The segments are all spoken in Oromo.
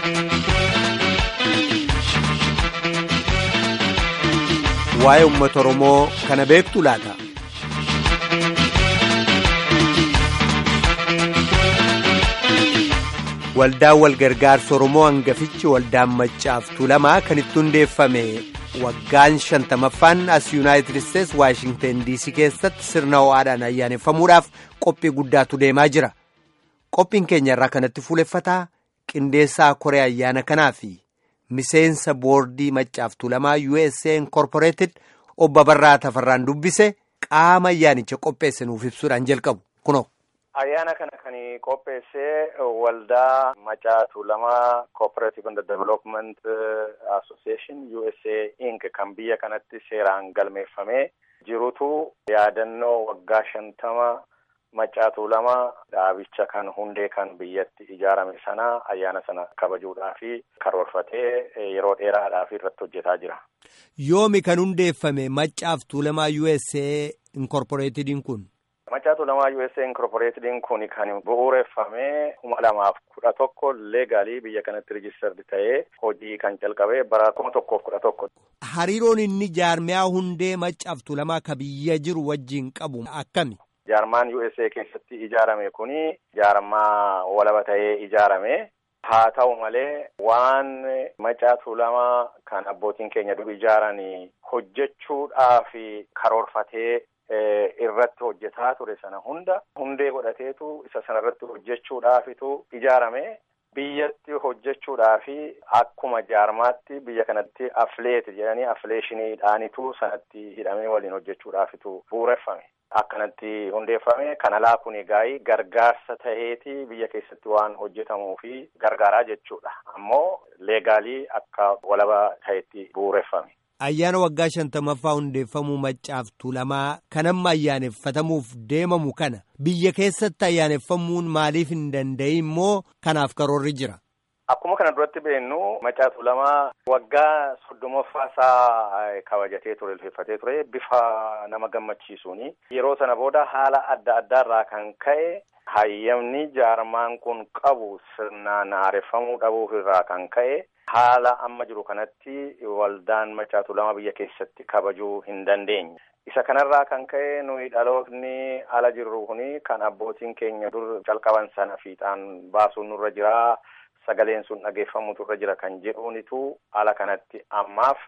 Waa'ee uummata Oromoo kana beektu laata? Waldaan walgargaarsa Oromoo hangafichi waldaan maccaaf tuulamaa kan itti hundeeffame waggaan shantamaffaan as Yuunaayitid Isteets Waashingten DC keessatti sirna ho'aadhaan ayyaaneffamuudhaaf qophii guddaatu deemaa jira. Qophiin keenya irraa kanatti fuuleffataa qindeessaa koree ayyaana kanaa fi miseensa boordii maccaaf tuulamaa USA Incorporated obbo Barraa Tafarraan dubbise qaama ayyaanicha qopheesse nuuf ibsuudhaan jalqabu kunoo. Ayyaana kana kan qopheessee waldaa macaa tuulamaa Cooperative and Development Association USA Inc kan biyya kanatti seeraan galmeeffamee jirutu yaadannoo waggaa shantama macaa tuulamaa dhaabicha kan hundee kan biyyatti ijaarame sana ayyaana sana kabajuudhaa fi karoorfatee yeroo dheeraadhaaf irratti hojjetaa jira. Yoomi kan hundeeffame macaaf tuulamaa USA Incorporatediin kun? Macaa tuulamaa USA Incorporatediin kun kan bu'uureffame kuma lamaaf kudha tokko leegaalii biyya kanatti rijistardi ta'ee hojii kan calqabe bara kuma tokkoof kudha tokko. Hariiroon inni jaarmiyaa hundee macaaf tuulamaa ka biyya jiru wajjin qabu akkami? Jaarmaan USA keessatti ijaarame kuni jaarmaa walaba ta'ee ijaarame. Haa ta'u malee waan macaa tuulamaa kan abbootiin keenya dur ijaaranii hojjechuudhaaf karoorfatee irratti hojjetaa ture sana hunda hundee godhateetu isa sana irratti hojjechuudhaafitu ijaarame. Biyyatti hojjechuudhaafi akkuma jaarmaatti biyya kanatti afleet jedhanii afleeshiniidhaanitu sanatti hidhamee waliin hojjechuudhaafitu bu'uureffame. Akkanatti hundeeffame kana alaa kun egaa gargaarsa ta'eeti biyya keessatti waan hojjetamuu fi gargaaraa jechuudha. Ammoo leegaalii akka walaba ta'etti bu'uureffame. Ayyaana waggaa shantamaffaa hundeeffamuu maccaaf tuulamaa kan amma ayyaaneffatamuuf deemamu kana biyya keessatti ayyaaneffamuun maaliif hin danda'in immoo kanaaf karoorri jira. Akkuma kana duratti beennu macaa tuulamaa waggaa soddomaffaa isaa kabajatee ture ulfeeffatee ture bifa nama gammachiisuuni. Yeroo sana booda haala adda addaarraa kan ka'e hayyamni jaarmaan kun qabu sirnaan haareffamuu dhabuuf irraa kan ka'e. Haala amma jiru kanatti waldaan macaa tuulamaa biyya keessatti kabajuu hin dandeenye. Isa kanarraa kan ka'e nuyi dhalootni ala jirru kuni kan abbootiin keenya dur calqaban sana fiixaan baasuun nurra jira. Sagaleen sun dhageeffamutu irra jira kan jedhuunitu ala kanatti ammaaf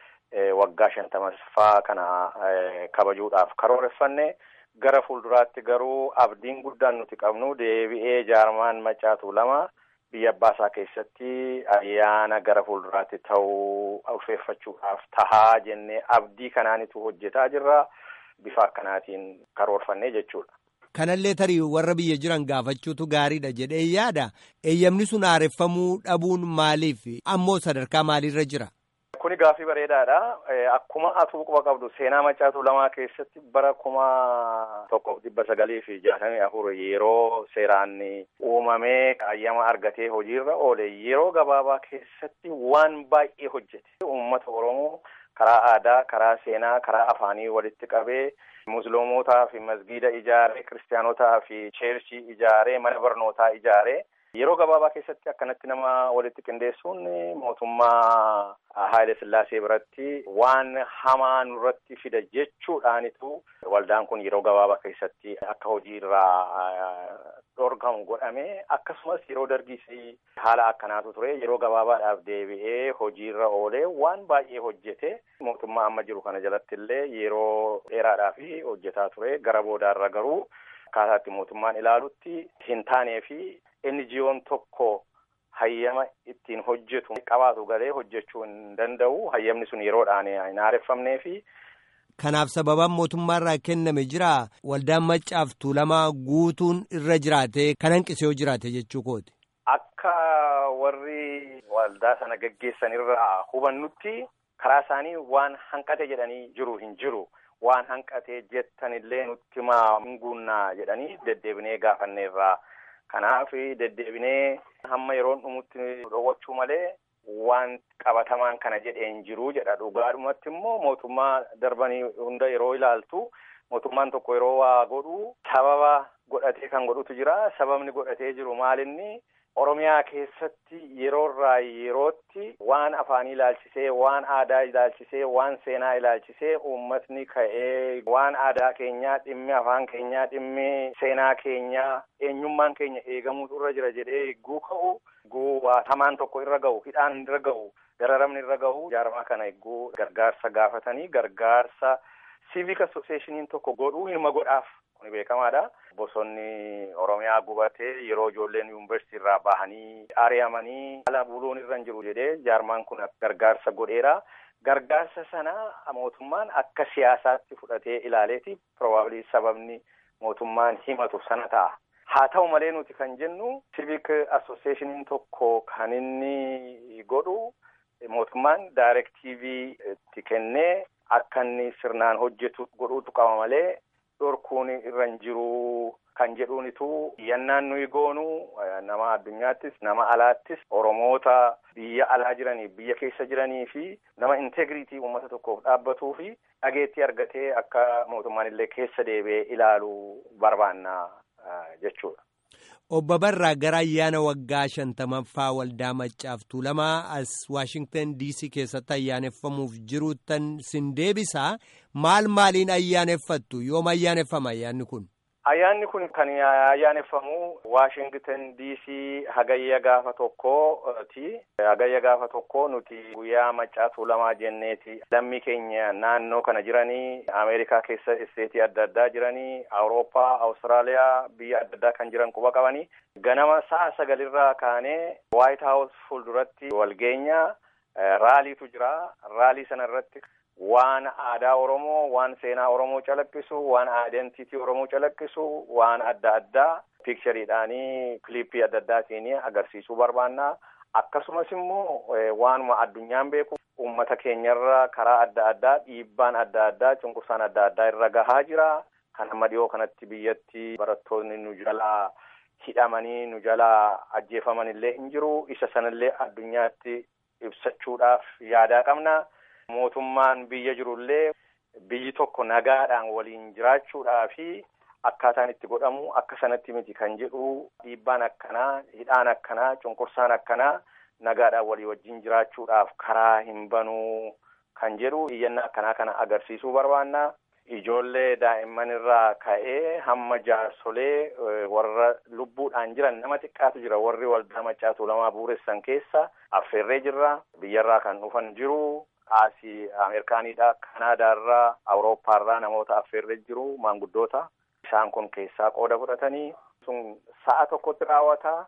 waggaa shantamaffaa kana kabajuudhaaf karooreffanne. Gara fuulduraatti garuu abdiin guddaan nuti qabnu deebi'ee jaarmaan macaa tuulamaa. Biyya abbaasaa keessatti ayyaana gara fuulduraatti ta'uu ulfeeffachuudhaaf tahaa jennee abdii kanaanitu hojjetaa jirra. Bifa akkanaatiin karoorfannee jechuudha. Kanallee tarii warra biyya jiran gaafachuutu gaariidha jedhee yaada. Eeyyamni sun haareffamuu dhabuun maaliif? Ammoo sadarkaa maaliirra jira? Kuni gaaffii bareedaadha. Akkuma atuu quba qabdu seenaa macaa tuulamaa keessatti bara kuma tokkoof dhibba sagalii fi jaatamii afur yeroo seeraan uumamee hayyama argatee hojiirra oole yeroo gabaabaa keessatti waan baay'ee hojjete. Uummata Oromoo karaa aadaa, karaa seenaa, karaa afaanii walitti qabee musliimotaa fi masgiida ijaaree, kiristaanotaa fi cheerchii ijaaree, mana barnootaa ijaaree. Yeroo gabaabaa keessatti akkanatti nama walitti qindeessuun mootummaa Haayile Sillaasee biratti waan hamaa nurratti fida jechuudhaanitu waldaan kun yeroo gabaabaa keessatti akka hojii irraa dhorgamu godhame akkasumas yeroo dargiis haala akkanaatu ture yeroo gabaabaadhaaf deebi'ee hojiirra oolee waan baay'ee hojjete mootummaa amma jiru kana jalatti illee yeroo dheeraadhaaf hojjetaa ture gara boodaarra garuu akkaataatti mootummaan ilaalutti hin taanee fi NGO'n tokko hayyama ittiin hojjetu qabaatu galee hojjechuu hin danda'u. Hayyamni sun yeroodhaan hin haareffamnee fi. Kanaaf sababaan mootummaarraa kenname jira waldaan maccaaf tuulamaa guutuun irra jiraate kan hanqise yoo jiraate jechuu kooti. Akka warri waldaa sana gaggeessan irraa hubannutti karaa isaanii waan hanqate jedhanii jiru hin jiru. Waan hanqate jettanillee nutti himaa hin guunnaa jedhanii deddeebinee gaafanneerraa. Kanaaf deddeebinee hamma yeroon dhumutti dhowwachuu malee waan qabatamaan kana jedheen jiru jedha dhugaadhumatti immoo mootummaa darbanii hunda yeroo ilaaltu mootummaan tokko yeroo waa godhu sababa godhatee kan godhutu jira sababni godhatee jiru maalinni Oromiyaa keessatti yeroorraa yerootti waan afaanii ilaalchisee waan aadaa ilaalchisee waan seenaa ilaalchisee uummatni ka'ee waan aadaa keenyaa dhimmi afaan keenyaa dhimmi seenaa keenyaa eenyummaan keenya eegamuutu irra jira jedhee eegguu ka'u eegguu hamaan tokko irra ga'u hidhaan irra ga'u dararamni irra ga'u jaarmaa kana eegguu gargaarsa gaafatanii gargaarsa civic associationiin tokko godhuu hirma godhaaf kuni beekamaadha. Bosonni Oromiyaa gubatee yeroo ijoolleen yuunivarsiitii irraa bahanii ari'amanii ala buluun irra hin jiru jedhee jaarmaan kun gargaarsa godheera. Gargaarsa sana mootummaan akka siyaasaatti fudhatee ilaaleeti probably sababni mootummaan himatu sana ta'a. Haa ta'u malee nuti kan jennu civic associationiin tokko kan inni godhu mootummaan daayirektiivii itti kennee akka inni sirnaan hojjetu godhuutu qaba malee. dhorkuun irra hin jiru kan jedhuunitu yannaan nuyi goonu nama addunyaattis nama alaattis oromoota biyya alaa jiranii biyya keessa jiranii fi nama integriitii uummata tokkoof dhaabbatuu fi dhageettii argatee akka mootummaan illee keessa deebi'ee ilaalu barbaanna jechuudha. Obbo Barraa gara ayyaana waggaa shantamaffaa waldaa Maccaaf Tuulamaa as Waashingtan DC keessatti ayyaaneffamuuf jiruuttan sin deebisaa maal maaliin ayyaaneffattu yoom ayyaaneffama ayyaanni kun? Ayyaanni kun kan ayyaaneffamu Waashingtan DC hagayya gaafa tokkooti. Hagayya gaafa tokko nuti guyyaa Maccaa Tuulamaa jenneeti lammii keenya naannoo kana jiranii Ameerikaa keessa isteetii adda addaa jiranii Awurooppaa, Awustiraaliyaa biyya adda addaa kan jiran quba qabanii ganama sa'a sagalirraa kaanee Waayit Haawus fuulduratti walgeenya raaliitu jira. Raalii sana irratti waan aadaa Oromoo, waan seenaa Oromoo calaqqisu, waan aayidentiitii Oromoo calaqqisu, waan adda addaa piikchariidhaanii kiliippii adda addaatiin agarsiisuu barbaanna. Akkasumas immoo waanuma addunyaan beeku uummata keenyarra karaa adda addaa dhiibbaan adda addaa cunqursaan adda addaa irra gahaa jira. Kan amma dhiyoo kanatti biyyatti barattoonni nu jalaa hidhamanii nu jalaa ajjeefaman illee hin jiru. Isa sanallee addunyaatti ibsachuudhaaf yaadaa qabna. Mootummaan biyya jirullee biyyi tokko nagaadhaan waliin jiraachuudhaa fi akkaataan itti godhamu akka sanatti miti kan jedhu dhiibbaan akkanaa hidhaan akkanaa cunqursaan akkanaa nagaadhaan walii wajjin jiraachuudhaaf karaa hin banuu kan jedhu iyyannaa akkanaa kana agarsiisuu barbaanna. Ijoollee daa'imman irraa ka'ee hamma jaarsolee warra lubbuudhaan jiran nama xiqqaatu jira warri waldaa Maccaa Tuulamaa buuressan keessa affeerree jirra biyyarraa kan dhufan jiru. Asii Ameerikaanidha, Kanaadaarraa, Awurooppaarraa namoota affeerree jiru maanguddoota. Isaan kun keessaa qooda fudhatanii sun sa'a tokkotti raawwata.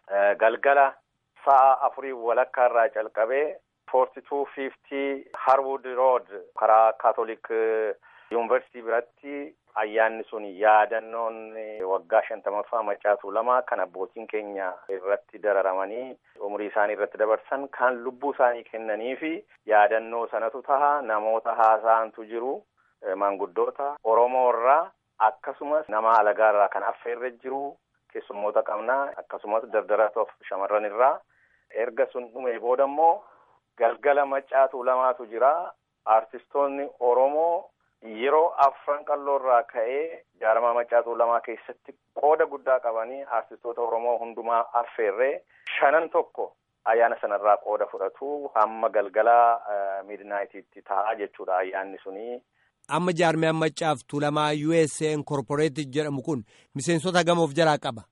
Galgala sa'a afurii walakkaarraa calqabee foorti tuu fiiftii Harwood Rood karaa Kaatolik Yuunivarsiitii biratti ayyaanni sun yaadannoon waggaa shantamaffaa Maccaa Tuulamaa kan abbootiin keenya irratti dararamanii umurii isaanii irratti dabarsan kan lubbuu isaanii kennanii fi yaadannoo sanatu taha namoota haasa'antu jiru maanguddoota Oromoo irraa akkasumas nama alagaarraa kan affeerre jiru keessummoota qabnaa akkasumas dardaratoof shamarran irraa erga sun dhume booda immoo galgala Maccaa Tuulamaatu jira artistoonni Oromoo. Yeroo afran qalloo irraa ka'ee jaarmaa Maccaa Tuulamaa keessatti qooda guddaa qabanii artistoota Oromoo hundumaa affeerree shanan tokko ayyaana sanarraa qooda fudhatu hamma galgala midnaayitiitti ta'a jechuudha ayyaanni suni. Amma jaarmiyaan Maccaaf Tuulamaa USA Incorporated jedhamu kun miseensota gamoof jalaa qaba.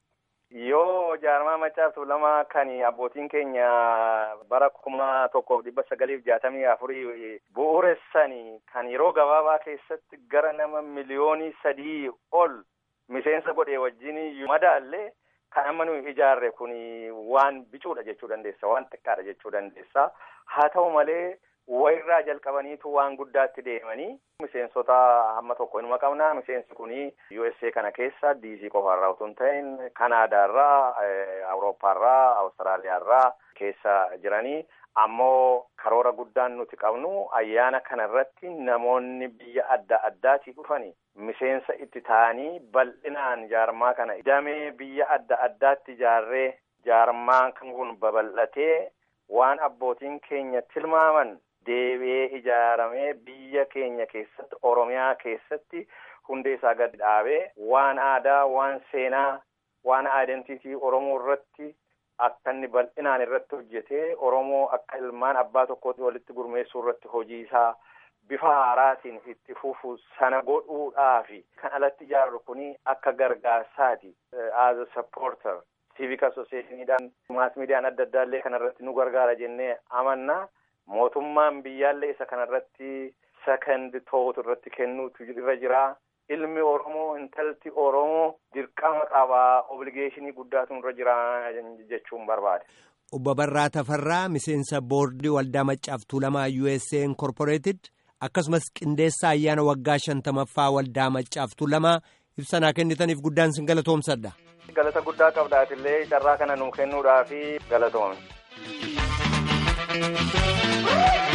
Yoo jaarmaa Maccaaf Tuulamaa kan abbootiin keenya bara kuma tokkoof dhibba sagaliif jaatamii afurii bu'uuressanii kan yeroo gabaabaa keessatti gara nama miliyoonii sadii ol miseensa godhee wajjin madaallee kan amma nuyi ijaarre kun waan bicuudha jechuu dandeessa waan xiqqaadha jechuu dandeessa haa ta'u malee wayirraa jalqabaniitu waan guddaatti deemanii miseensota hamma tokko inuma qabna miseensi kuni USA kana keessa DC qofaarraa utuu hin ta'in Kanaadaarraa Awurooppaarraa Awustiraaliyaarraa keessa jiranii ammoo karoora guddaan nuti qabnu ayyaana kana irratti namoonni biyya adda addaatii dhufanii miseensa itti ta'anii bal'inaan jaarmaa kana damee biyya adda addaatti ijaarree jaarmaan kan kun babal'atee waan abbootiin keenya tilmaaman deebi'ee ijaaramee biyya keenya keessatti oromiyaa keessatti hundee isaa gad dhaabee waan aadaa waan seenaa waan aayidentiitii oromoo irratti akka inni bal'inaan irratti hojjetee Oromoo akka ilmaan abbaa tokkootti walitti gurmeessuu irratti hojii isaa bifa haaraatiin itti fufu sana godhuudhaafi kan alatti ijaarru kuni akka gargaarsaati as a supporter civic associationiidhaan maas miidiyaan adda addaallee kanarratti nu gargaara jennee amanna mootummaan biyyaallee isa kanarratti second thought irratti kennuutu irra jira. ilmi Oromoo intalti Oromoo dirqama qabaa obligeeshinii guddaatu irra jira jechuun barbaade. Obbo Barraa Tafarraa miseensa boordii waldaa Maccaaf Tuulamaa USA Incorporated akkasumas qindeessa ayyaana waggaa shantamaffaa waldaa Maccaaf Tuulamaa ibsanaa kennitaniif guddaan sin galatoomsadha. Galata guddaa qabdaatillee carraa kana nuu kennuudhaafi galatoomne.